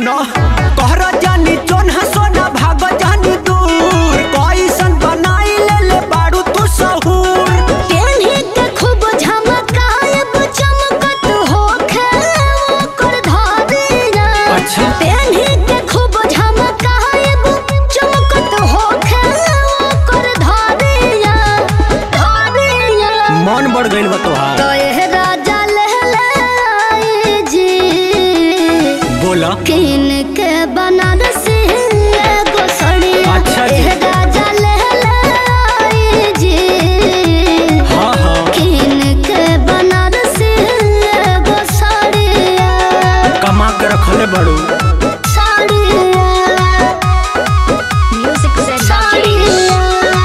सुनो कहर जानी चोन्हा सोना भाग जानी दूर कैसन बनाई ले ले बारू तू सहूर पेन्ही के खूब झमकायब चमकत होखे ओकर धारिया अच्छा। पेन्ही के खूब झमकायब चमकत होखे ओकर धारिया धारिया मन बढ़ गइल बा तोहार तो ये राजा लहलाई जी बोला किन के बनारसी एगो सड़िया अच्छा जी। ए राजा लहलाई जी हाँ हाँ किन के बनारसी एगो सड़िया कमा के रखले बाड़ू सड़िया म्यूजिक से सड़िया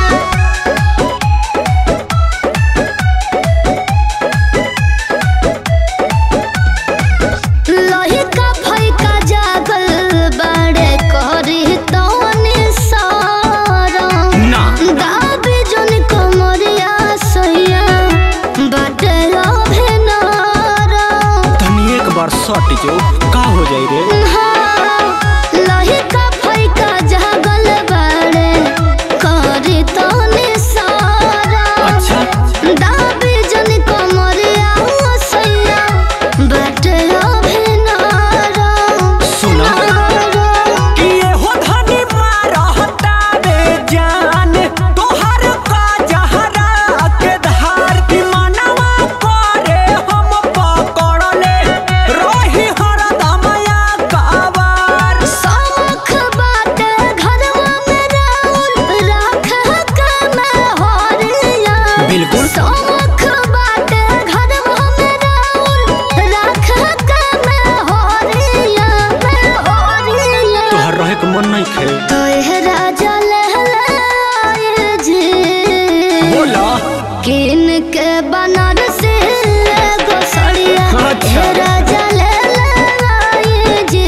लहिका फैका जागल बड़े करी तोने सारा ना दाबी जोन कमरिया सैया बाटे अभिनारा तनी एक बार सट जो का हो जाई रे लहिका फैका जागल बड़े करी तोने सारा अच्छा दाबी जोन कमरिया सैया बाटे अभिनारा सुना कि ये हो धनी मारहता बे जान तोहर का जहरा के धार की मनवा करे हम पकड़ले रही हरदम या कावार सौख बाटे घरवा में राउर राख के मैं होरिया बिल्कुल। सौख बाटे घरवा में राउर राख के मैं होरिया मैं होरिया तोहर रहे के मन नहीं खे तो ये राजा लहलाए जी बोला किन के बनारसी एगो सड़िया अच्छा। हे राजा लहलाए जी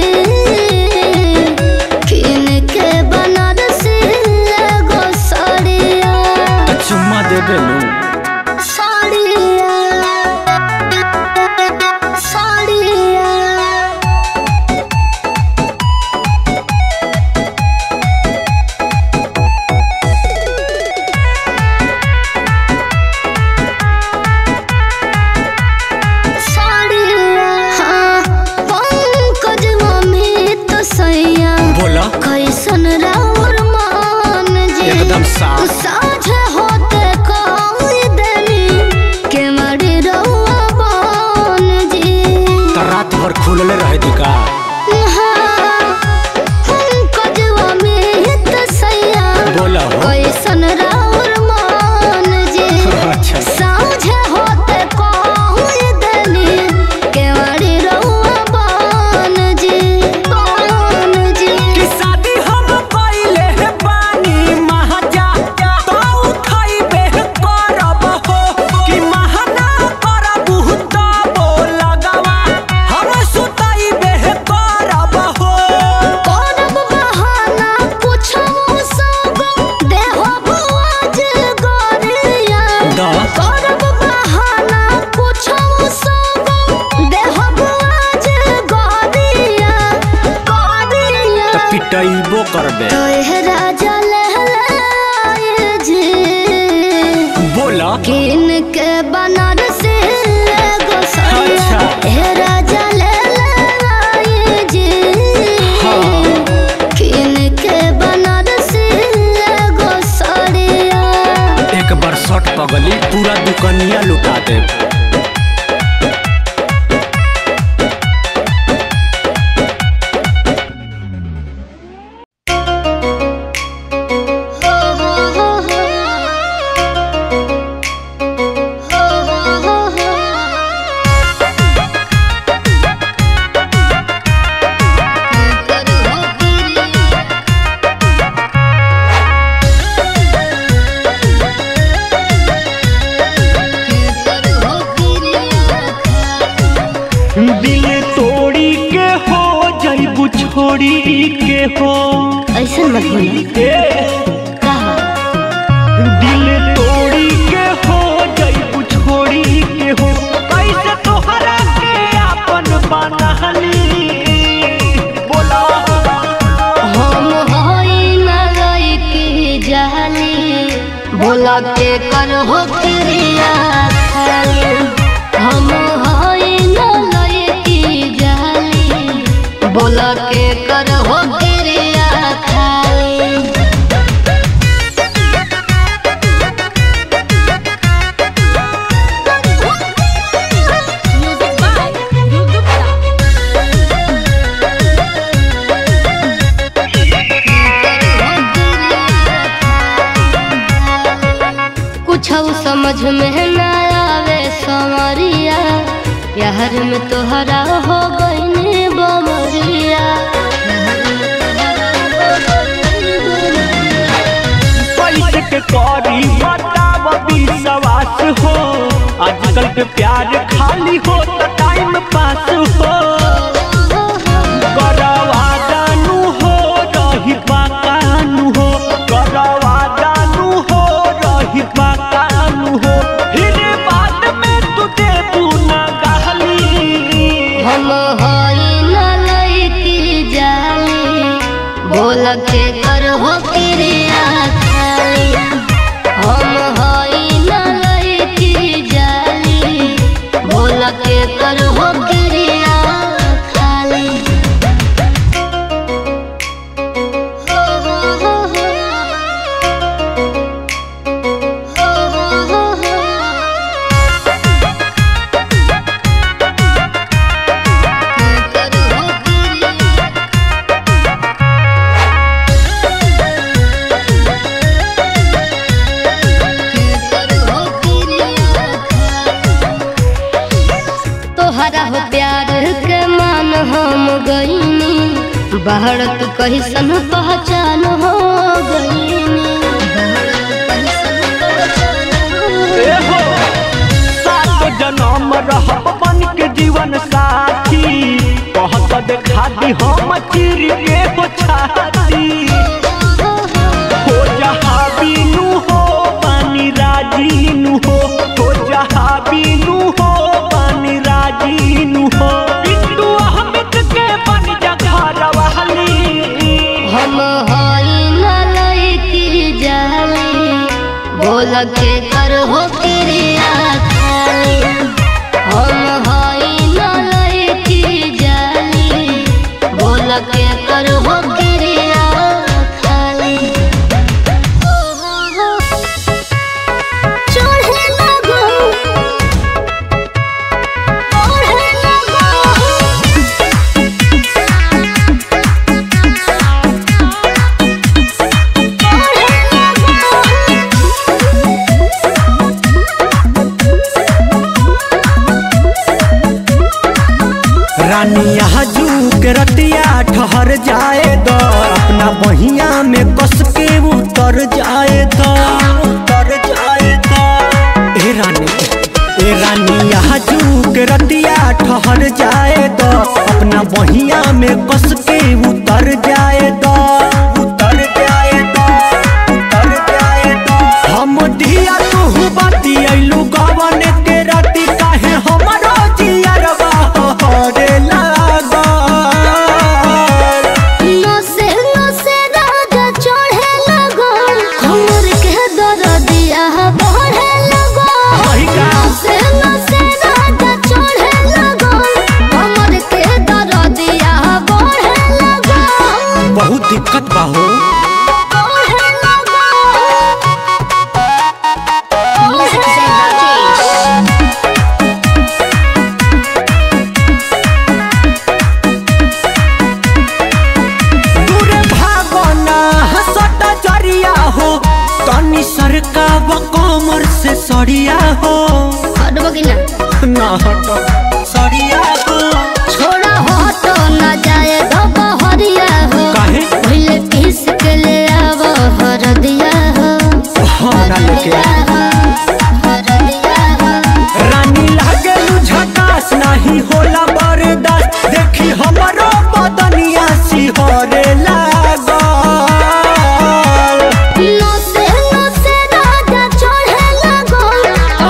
किन के बनारसी एगो सड़िया तो चुम्मा दे बेलू सड़िया सड़िया साड़िया हाँ पंकज मम्मी तो सैया बोला कैसन राउर मान जी एकदम साफ साझ होते कोई देनी के मरी रहुआ बान जी तो रात भर खुलले रहे दी का हाँ, पंकज मम्मी तो सैया बोला हो कैसन राउर मान जी अच्छा साँझ होते कोई देनी केवाड़ी रहुआ बान जी बान जी कि शादी हम कइले हे बानी महाजा तो खइबे करब हो कि महना करब तो लगवा हम सुतइबे करब हो करब बहाना पूछो सब देहो बुआज गोरिया दा करब बहाना पूछो सब देहो बुआज गोरिया गोरिया तो पिटइबो करबे तो ये राजा लहलाए जी बोला किन के बनारसी एगो सड़िया अच्छा। हे राजा लहलाए जी हाँ। किन के बनारसी एगो सड़िया एक बार शर्ट पगली पूरा दुकनिया लुटा दे हो हो हो हो हो हो हो हो करू हो करू हो दिल तोड़ी के हो जइबू छोड़ी के हो ऐसा मत बोला ए कहा दिल तोड़ी के हो जइबू छोड़ी के हो कैसे तोहरा के अपन बनहली बोला के कर हो क्रिया खाली हम हई न लयकी जाली बोल के कर हो क्रिया खाली कुछ समझ में न आवे समरिया प्यार में तोहरा हो गई बमरिया पैसे के करी बताब विश्वास हो आजकल के प्यार खाली हो तो टाइम पास हो करवा जानू हो रही पाकानू हो करवा जानू हो रही पाकानू हो फिर बाद में तू देबू ना गहली हम हई न लईकी जाली बोल के कर हो क्रिया खाली हम हई न लईकी जाली बोल के कर हो क्रिया खाली हो हो हो हो हो हो हो तोहरा हो प्यार के मान हम गईनी बाहर तू कैसन पहचान हो गईनी ए हो सात जन्म रहब बन के जीवन साथी कहत देखा दी हम चिर के हो छाती हो जहाँ बीनू हो पानी राजीनू हो हो जहाँ बीनू हो पानी राजीनू हो बिट्टू अहमद के बन जगह वाली हम हई न लईकी जाली बोल के कर हो क्रिया खाली हम हई न लईकी जाली बोल के कर हो क्रिया खाली चढ़े लगो ओढ़े लगो रानी यहाँ जूक रतिया ठहर जाए द अपना बहिया में कस के उतर जाए द उतर जाए द ए रानी ए रानी यहाँ जूक रतिया ठहर जाए द अपना बहिया में कस के उतर जाए द उतर जाए द उतर जाए द हम दिया तू बाती अइलू गवन के राती काहे हमरो जियरवा हरे लागल नसे नसे राजा चढ़े लगो हमर के दरदिया बढ़े लगो वही का? नसे नसे राजा चढ़े लगो हमर के दरदिया बढ़े लगो बहुत दिक्कत बा हो बढ़े लगो दूरे भागना हसट जरिया हो तनी सरका कमर से सड़िया हो हटबो कि ना ना हट सड़िया हो छोड़ा हो तो न जाए धोबा हरिया हो काहे पहले पीस के ले आवो हरदिया हो हाँ ना लेके आ। रानी लागे झकास नहीं होला बर्दाश्त देखी हमरो बदनिया सिहरे लागल नसे नसे राजा चढ़े लगो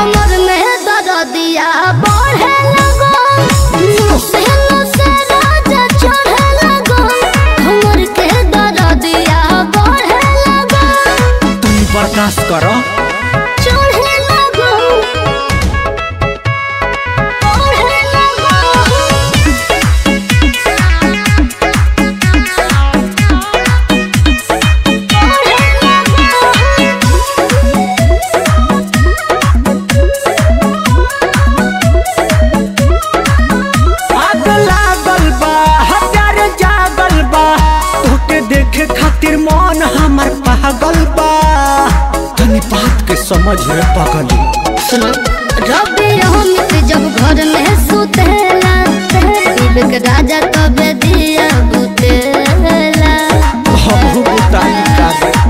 समझ रे पगली सुनो रबी अमित जब घर में सुतेला शिव के राजा तबे दिया बुतेला हमहू बुताई का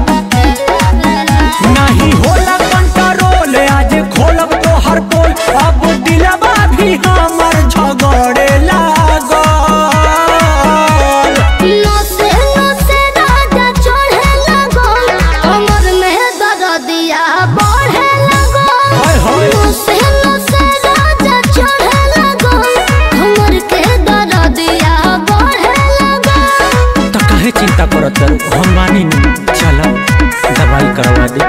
नहीं होला कंट्रोल आज खोलब तो हर पोल अब दिलवा भी हमर झगड़े लागल नसे नसे राजा चढ़े लगो कमर में दर्दिया बढ़े लगो हाय हाय। नसे नसे राजा चढ़े लगो कमर के दर्दिया बढ़े लगो तो काहे चिंता करत हम मानी नहीं चलो दवाई करवा दे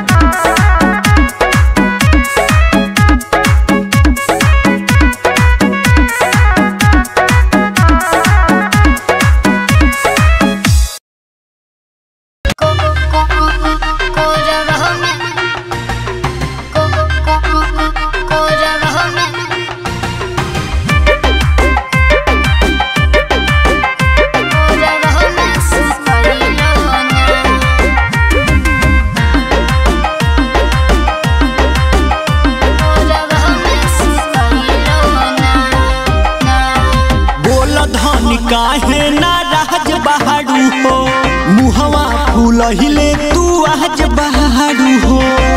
बोल धन काहे ना राज बहारू हो मुहवा फूल हिले तू आज बहारू हो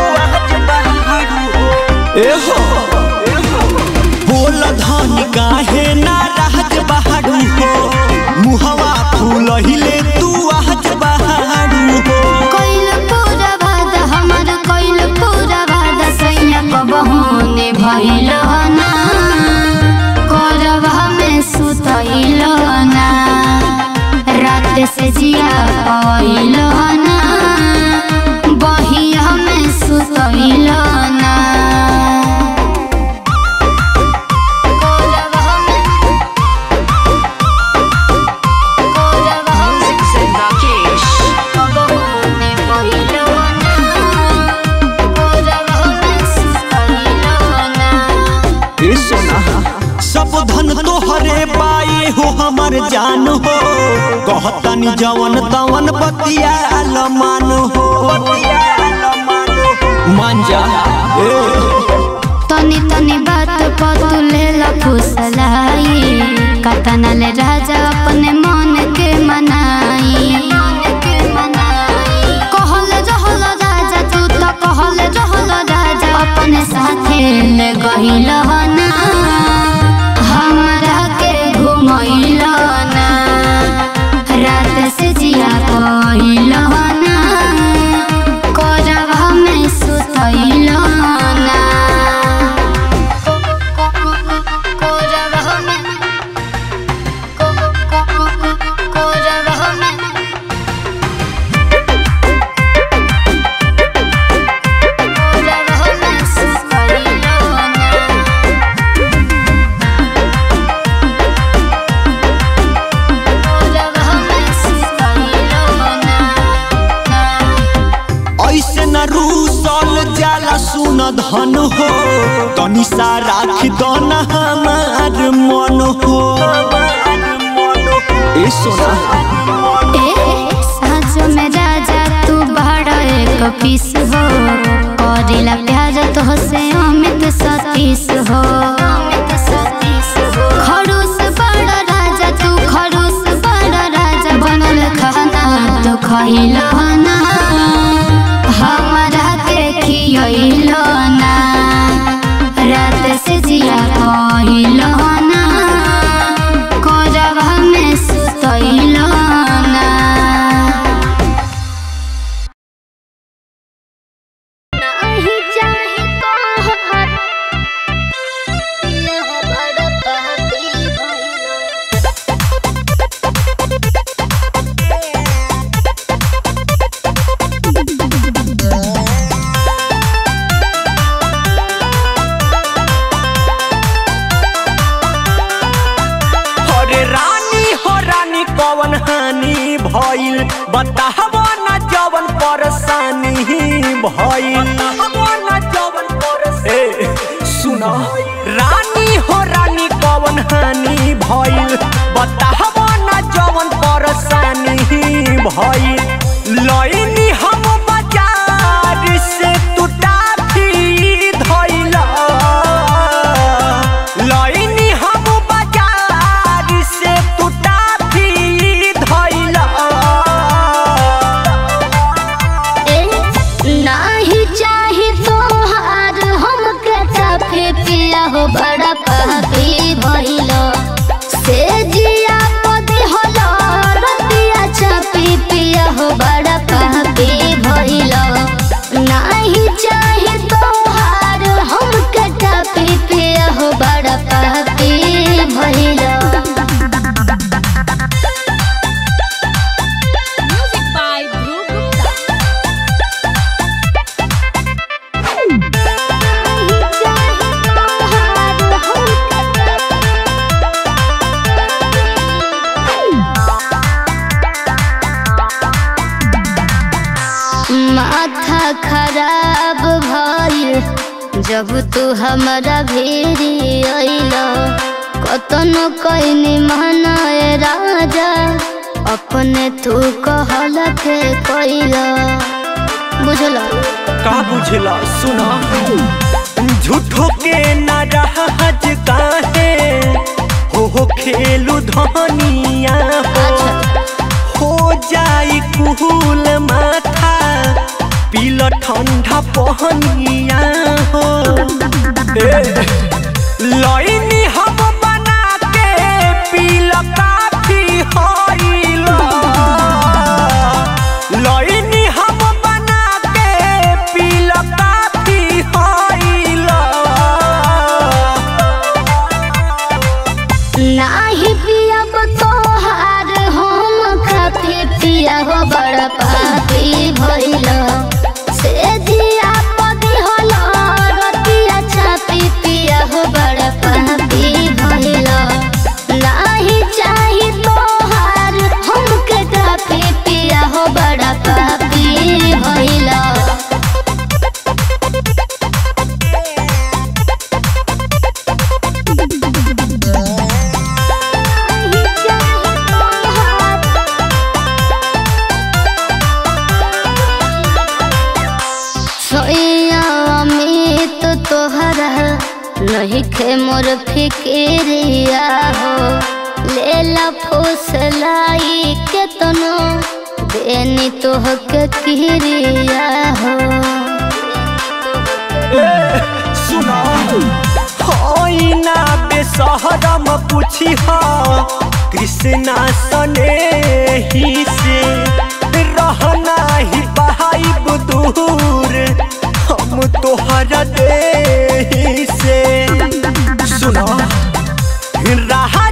ए हो बोल धन काहे ना राज बहारू हो मुहवा फूल हिले तू आज बहारू हो कोइल पूरा वादा हमर कोइल पूरा वादा सैया कबहुने भइल ना करवा में सुतइल ना रात से जिया पइल ना बहिया में सुतइल ना करवा में करवा में कबहुने भइल ना करवा में सुतइल ना ए सोना सब धन तोहरे पाए हो हमर जान हो कहतनी जवन तवन बतिया मान हो मान जा ए तनी तनी बात पर तू ले ला फुसलाई कतना ले राजा अपने मन के मनाई कहल रहल राजा तू तो कहल रहल राजा अपने साथे ले गइल ना हमरा के घुमइल ना रात से जिया कइल ना करवा में सुतइल ना करवा में करवा में करवा में सुतइल ना ऐसे न रूसल जाला सुन धन हो तनी सा राख दन हमार मन हो ए सोना पीस हो करेला प्यार तो से अमित सतीश हो खड़ूस बड़ा राजा तू खड़ूस बड़ा राजा बनल खाना तो खइल ना हमरा के खियइल ना रात से जिया कइल ना करवा में सुतइल ना नहीं चाहे तोहर दिल बड़ पापी भइल अरे रानी हो रानी कवन हानि भइल बताहबो न जवन परेशानी भइल ए सुना रानी हो रानी कवन हानि भइल बताहबो न जवन परेशानी भइल लइनी हम बाजार से टूटा जब तू हमारा भेरी अइला कतनो कइनी मनाए राजा अपने तू कहल के कइला बुझला का बुझला सुना झूठो के ना रहज काहे हो हो खेलू धनिया हो हो जाई कुहूल माथा पील ठंडा पहनिया हो ए, लइनी हम बना के पील काफी होइला लइनी हम बना के पील काफी होइला नाही पियब तोहार हम खाती पिया हो बड़ पापी भइल से जिया पदी होल रतिया छापी पिया हो बड़ पापी भइल नाही चाही तोहार हमके काफी पिया हो बड़ पापी भइल सोया अमित तोहरा नहीं खे मोर फिक्रिया हो लेला फुसलाई के तनो देनी तोह के किरिया हो सुना होइना बेसहरम पूछी हा कृष्णा सने ही से रहना ही बहाइब दूर हम तोहरा दे से सुना रहा